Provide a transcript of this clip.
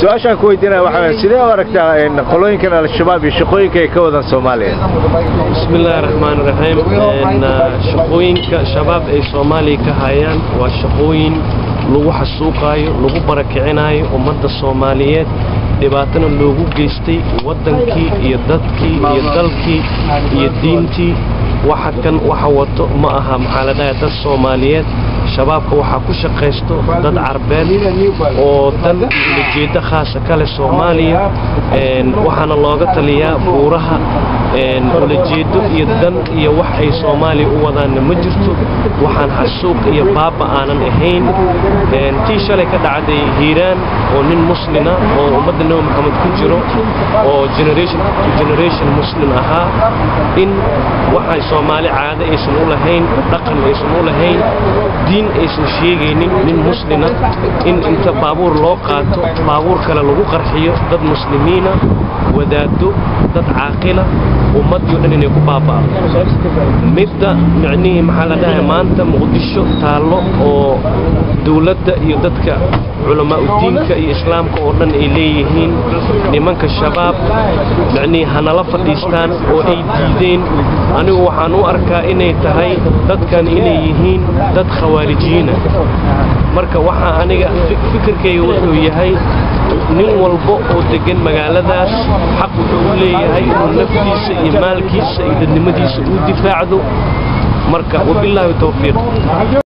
su-aashaan ku weydiinaya waxaa weeye sidee u aragtaa een, qolooyinkan al-shabaab iyo shaqooyinka ay ka wadaan soomaaliya بسم الله الرحمن الرحيم إن شقوينك شباب أي صومالي كهايان وشقوين لغو حسوقايو لغو بركعنايو ومد الصوماليات dhibaatana loogu geystay waddankii iyo dadkii iyo dalkii iyo diintii waxa kan waxa wato ma aha maxaa la dhahay dad soomaaliyeed shabaabka waxaa ku shaqaysto dad carbeed oo dan ujeeddo khaasa kale soomaaliya een, waxaana looga taliyaa buuraha een, ulajeedo iyo dan iyo wax ay soomaaliya u wadaanna ma jirto waxaan xasuuq iyo baaba aanan ahayn een, tii shalay ka dhacday hiiraan oo nin muslina oo ummadda nebi maxamed ku jiro oo generation to generation muslim ahaa in waxay soomaali caado aysan u lahayn dhaqan aysan u lahayn diin aysan sheegaynin nin muslina in inta baabuur loo qaato baabuur kale lagu qarxiyo dad muslimiina wadaado dad caaqila ummadii o dhan inay ku baaba'do midda micnihii maxaa la dhahay maanta muqdisho taallo oo dowladda iyo dadka culamaa udiinka iyo islaamka oo dhan ay leeyihiin nimanka shabaab micnihii hanala fadhiistaan oo ay diideen anigu waxaan u arkaa inay tahay dadkan inay yihiin dad khawaarijiyiina marka waxaa aniga fi- fikirkayga wuxuu yahay nin walba oo degan magaaladaas xaq wuxuu u leeyahay inuu naftiisa iyo maalkiisa iyo dadnimadiisa u difaacdo marka wabilaahi towfiiq